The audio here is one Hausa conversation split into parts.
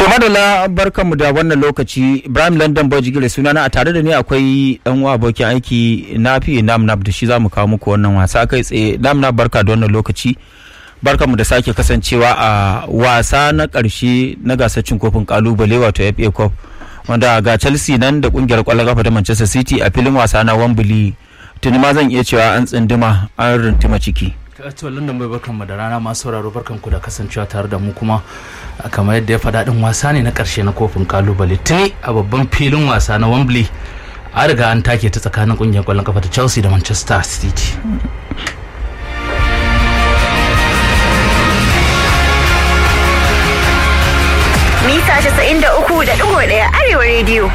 To madalla barkanmu da wannan lokaci Ibrahim London Bojigire sunana a tare da ni akwai dan uwa abokin aiki na fi Namnab da shi za mu kawo muku wannan wasa kai tsaye Namnab barka da wannan lokaci barkanmu da sake kasancewa a wasa na karshe na gasar cin kofin kalubale wato FA Cup wanda ga Chelsea nan da kungiyar kwallon kafa ta Manchester City a filin wasa na Wembley tuni ma zan iya cewa an tsinduma an rintima ciki. to london bai barkanmu da rana masu sauraro barkanku da kasancewa tare da mu kuma kamar yadda ya faɗa ɗin wasa ne na ƙarshe na kofin kalubale tuni a babban filin wasa na wembley a riga an take ta tsakanin ƙungiyar ƙwallon kafa ta chelsea da manchester city mita 93.1 arewa rediyo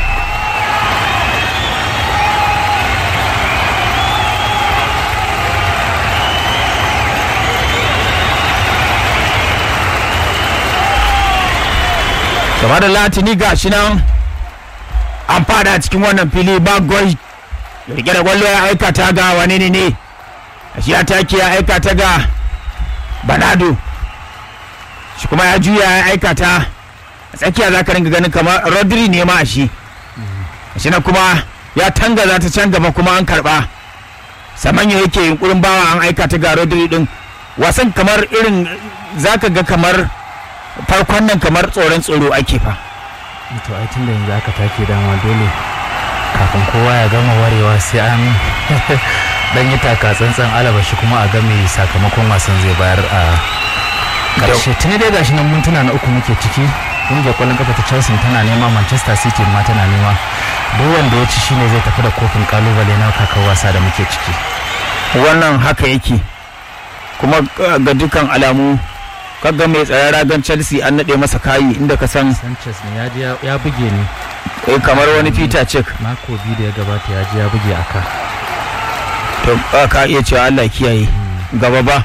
gaba da latini ga shi nan an fada cikin wannan fili ba gol rike da gwallo ya aikata ga wani ne ne shi ya take ya aikata ga banado shi kuma ya juya ya aikata a tsakiya za ka ringa ganin kamar rodri ne ma a shi shi na kuma ya tanga za ta can gaba kuma an karba samanya yake yunkurin bawa an aikata ga rodri din wasan kamar irin za ka ga kamar farkon nan kamar tsoron tsoro ake fa to ai tun da yanzu aka take dama dole kafin kowa ya gama warewa sai an dan yi taka tsantsan alaba shi kuma a game sakamakon wasan zai bayar a karshe tuni dai gashi nan mintuna na uku muke ciki kungiyar kwallon kafa ta chelsea tana nema manchester city ma tana nema duk wanda ya ci shine zai tafi da kofin kalubale na kakar wasa da muke ciki wannan haka yake kuma ga dukkan alamu kaga mai tsaron ragan chelsea an naɗe masa kayi inda ka san sanchez ne ya ji ya buge ni eh, kamar wani peter check mako biyu da ya gabata ya ji ya buge aka to ba ka iya cewa allah kiyaye gaba ba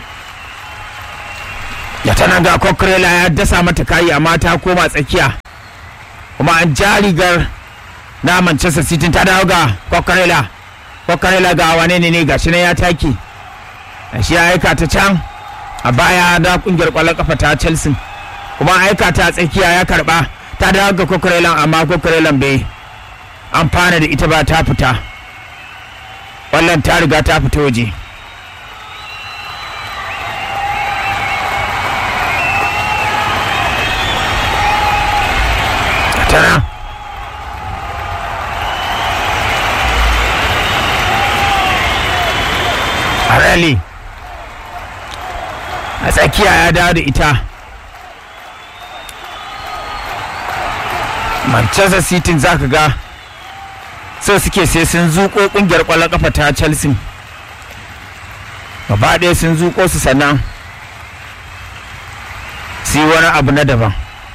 ya tana ga kokrela ya dasa mata kayi amma ta koma tsakiya kuma an ja rigar na manchester city ta dawo ga kokrela kokrela ga wane ne ne gashi nan ya take shi ya aika ta can a baya da kungiyar kwallon kafa ta chelsea kuma aika ta tsakiya ya karba ta dawo ga kokorelan amma kokorelan bai amfana da ita ba ta fita wannan ta riga ta fita waje tana a rally a tsakiya ya dawo da ita manchester city za ka ga so suke sai sun zuko kungiyar kwallon kafa ta chelsea gaba ɗaya sun zuko su sannan su yi wani abu na daban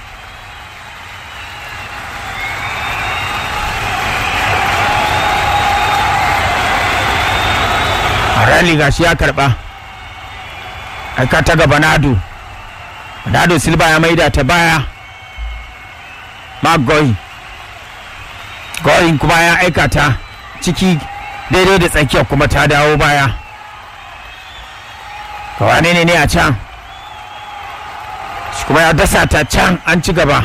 a rally gashi ya karba aika ta ga banado banado silva ya maida ta baya magoyi goyin kuma ya aika ta ciki daidai da tsakiyar kuma ta dawo baya wane ne ne a can shi kuma ya dasa ta can an ci gaba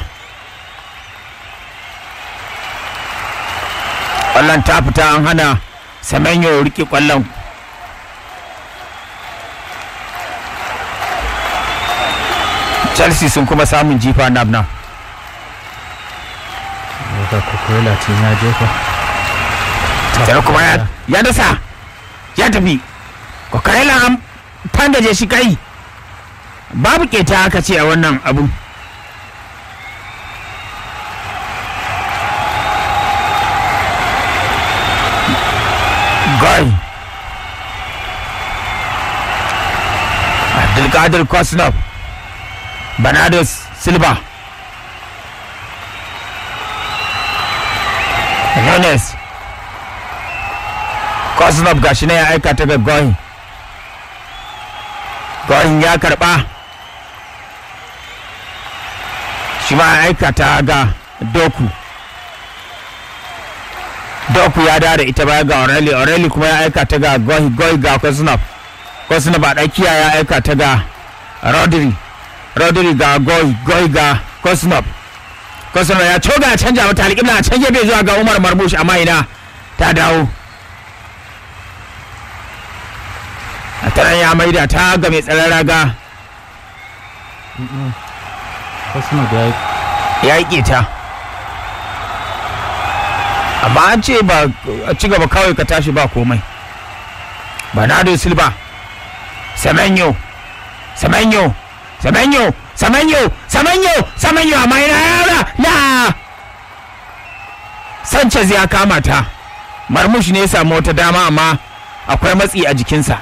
kwallon ta fita an hana samenyo rike kwallon chelsea sun kuma samun jifa nab nan ga kokola tun ya jefa sai kuma ya, ya dasa ya tafi kokarela an fangaje shi kai babu keta aka ce a wannan abu Goy Abdulkadir Kosnov Bernardo Silva Nunes Kosnov gashi ne ya aika ta ga Goyin Goyin ya karba shi ma ya aika ta ga Doku Doku ya da ita baya ga Oreli Oreli kuma ya aika ta ga Goyi Goyi ga Kosnov Kosnov a ɗakiya ya aika ta ga Rodri Rodri ga Goyi Goyi ga Kosnov Kosnov ya coga ya canja mata alƙibla a can gefe zuwa ga Umar Marmush amma ina ta dawo a taron ya maida ta ga mai tsaron raga Kosma da ya yi ta amma an ce ba a ci gaba kawai ka tashi ba komai Bernardo Silva Semenyo Semenyo Semenyo Semenyo Semenyo Semenyo amma yana yara na Sanchez ya kama ta Marmush ne ya samu wata dama amma akwai matsi a jikinsa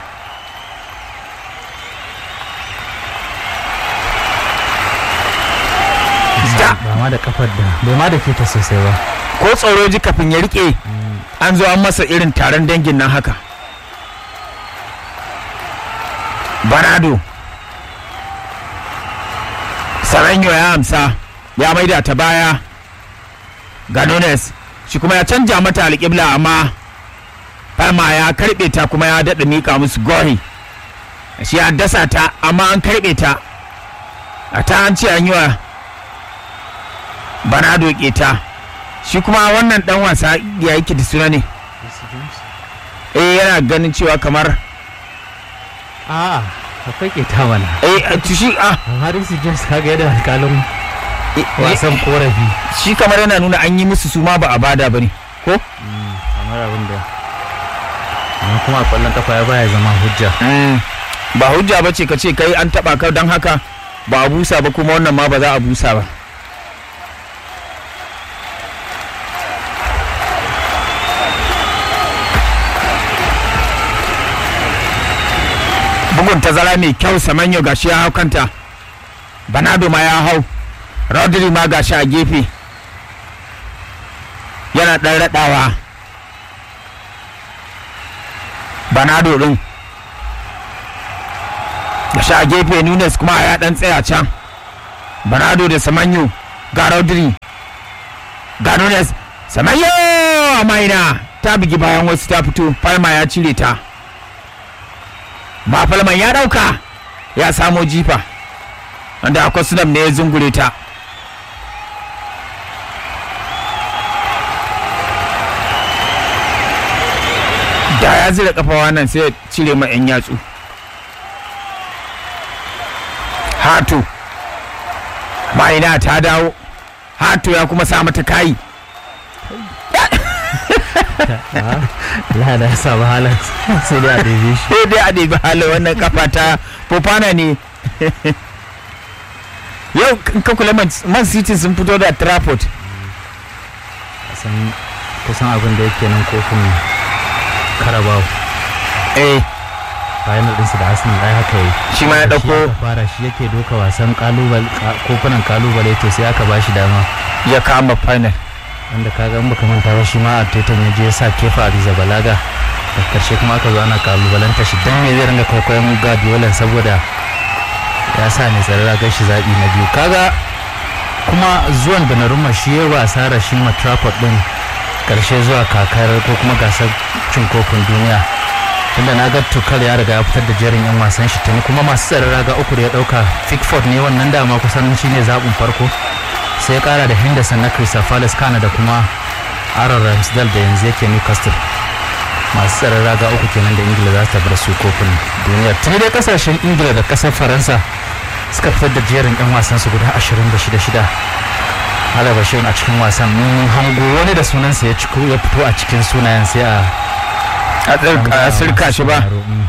Da. ba ma da kafar da bai ma da ke ta sosai ba ko tsoro ji kafin ya rike an zo an masa irin taron dangin nan haka banado saranyo ya amsa ya maida ta baya ga nunes shi kuma ya canja mata alƙibla amma Palma ya karɓe ta kuma ya daɗa miƙa musu gori shi ya dasa ta amma an karɓe ta a ta an ce an yi wa banado ta shi kuma wannan dan wasa ya yake da suna ne eh yana ganin cewa kamar a akwai ke ta mana eh to shi ah Harris James kaga yadda alƙalin eh, eh, wasan korafi shi kamar yana nuna an yi musu su ma ba a bada bane ko kamar abin da amma kuma a kwallon kafa ya baya zama hujja Mm, ba hujja ba ce ka ce kai an taba ka don haka ba a busa ba kuma wannan ma ba za a busa ba bugun tazara mai kyau samanyo gashi ya hau kanta banado ma ya hau rodri ma gashi a gefe yana ɗan raɗawa banado ɗin gashi a gefe nunes kuma ya ɗan tsaya can banado da samanyo ga rodri ga nunes samanyo a maina ta bugi bayan wasu ta fito palma ya cire ta ma falman ya dauka ya samo jifa wanda akwai sunam ne ya zungure ta da ya zira kafa wannan sai ya cire ma 'yan yatsu hatu ma'ina ta dawo hatu ya kuma sa mata kayi Allah da ya samu halin sai dai a ɗebe shi sai dai a ɗebi halin wannan kafa ta fofana ne yau in ka kula man Man city sun fito da trafford kusan kusan abin da yake nan kofin Carabao eh final ɗinsu da Arsenal ai haka yi Shi ma ya Da ɗauko- aka fara shi yake doka wasan kalubale kofunan kalubale to sai aka bashi dama ya kama final wanda kaga in baka manta ba shi ma Arteta ya je ya sa kefa Arrizabalaga da karshe kuma aka zo ana kalubalanta shi dan me zai ringa kwaikwayon Guardiola saboda ya sa ne tsare ragar shi zaɓi na biyu kaga kuma zuwan Donnarumma shi ya wa asara shi ma Trafford din karshe zuwa kakar ko kuma gasar cin kofin duniya tunda na ga tukar ya riga ya fitar da jerin yan wasan shi tuni kuma masu tsare raga uku da ya dauka Pickford ne wannan dama kusan shine zaɓin farko sai ya kara da henderson na crystal palace kana da kuma aaron ramsdale da yanzu yake newcastle masu tsaron raga uku kenan da ingila za ta bar su kofin duniya tuni dai kasashen ingila da kasar faransa suka fitar da jerin yan wasan su guda 26 halaba shi a cikin wasan mun hango wani da sunansa ya ciko ya fito a cikin sunayen sai a a tsirka- a sirka shi ba Mm.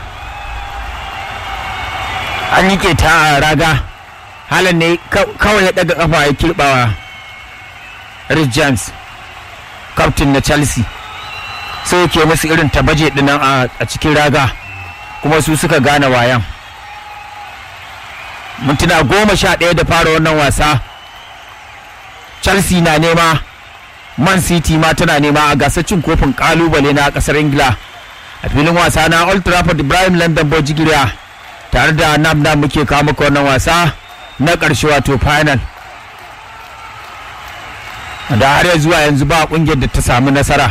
an yi ta a raga halin ne ka- kawai ya daga kafa ya kirbawa Rich James captain na Chelsea sai yake musu irin tabaje dinan a a cikin raga kuma su suka gane wayan mintuna goma sha ɗaya da fara wannan wasa Chelsea na nema Man City ma tana nema a gasar cin kofin kalubale na kasar Ingila a filin wasa na Old Trafford Ibrahim London Bojigiria tare da nam nam muke kawo maka wannan wasa na ƙarshe wato final da har ya zuwa yanzu ba ƙungiyar da ta samu nasara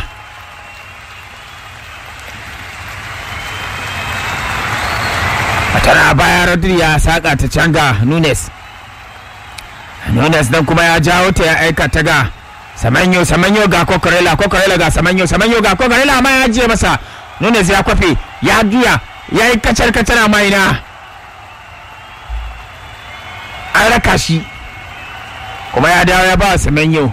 a tana baya rodri ya saƙa ta canga nunes nunes nan kuma ya jawo ta ya aika ta ga samanyo samanyo ga kokorela kokorela ga samanyo samanyo ga kokorela amma ya je masa nunes ya kwafe ya juya ya yi kacar kacar a maina an raka shi kuma ya dawo ya ba samanyo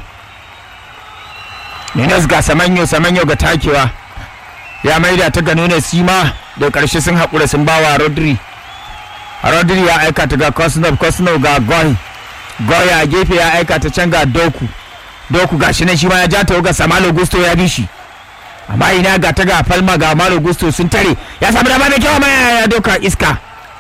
nunes ga samanyo samanyo ga takewa ya maida ta ga nunes shi ma da karshe sun haƙura sun ba wa rodri rodri ya aika ta ga kosnov kosnov ga goy goy a gefe ya aika ta can ga doku doku ga shi nan shi ma ya ja ta ga samalo gusto ya bi shi amma ina ga ta ga falma ga malo gusto sun tare ya samu dama mai kyau amma ya doka iska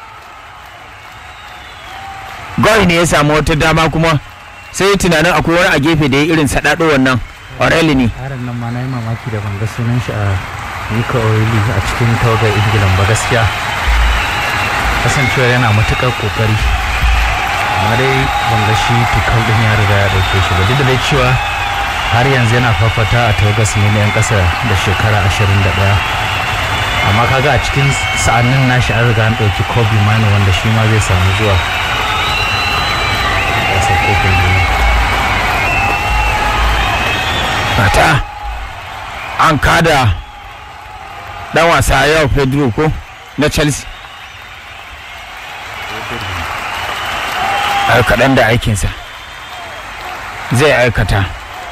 goy ne ya samu wata dama kuma sai tunanin akwai wani a gefe da ya irin saɗaɗo wannan oreli ne yaron nan ma na yi mamaki da ban ga sunan shi a Nico Oili a cikin tawagar Ingilan ba gaskiya kasancewa yana matuƙar ƙoƙari amma dai ban ga shi tukal ɗin ya riga ya ɗauke shi ba duk da dai cewa har yanzu yana fafata a tawagar su ne 'yan ƙasa da shekara 21 amma kaga a cikin sa'annin nashi an riga an ɗauki Kobe Mino wanda shi ma zai samu zuwa gasar kofin duniya mata an kada dan wasa yau pedro ko na chelsea ai kaɗan da aikinsa zai aikata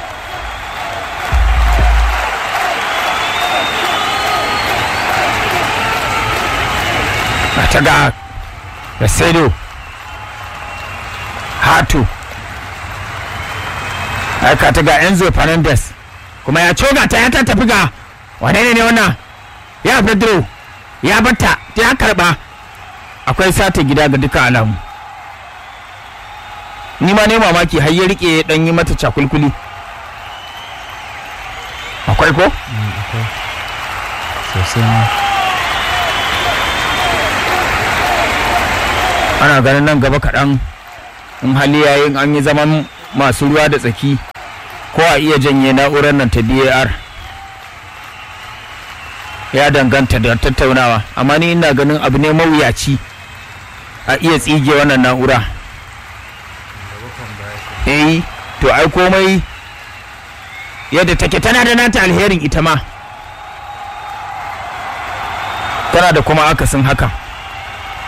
ta ga Rasedo Hatu aika ta ga Enzo Fernandez kuma ya coga ta ya ta tafi ga wane ne ne wannan ya Pedro ya batta ta ya karba akwai sata gida ga duka alamu ni ma ne mamaki har ya rike dan yi mata cakulkuli akwai ko akwai sosai ma ana ganin nan gaba kaɗan in hali yayin an yi zaman masu ruwa da tsaki ko a iya janye na'urar nan ta bar ya danganta da tattaunawa amma ni ina ganin abu ne mawuyaci a iya tsige wannan na'ura eh to ai komai yadda take tana da nata alherin ita ma tana da kuma akasin haka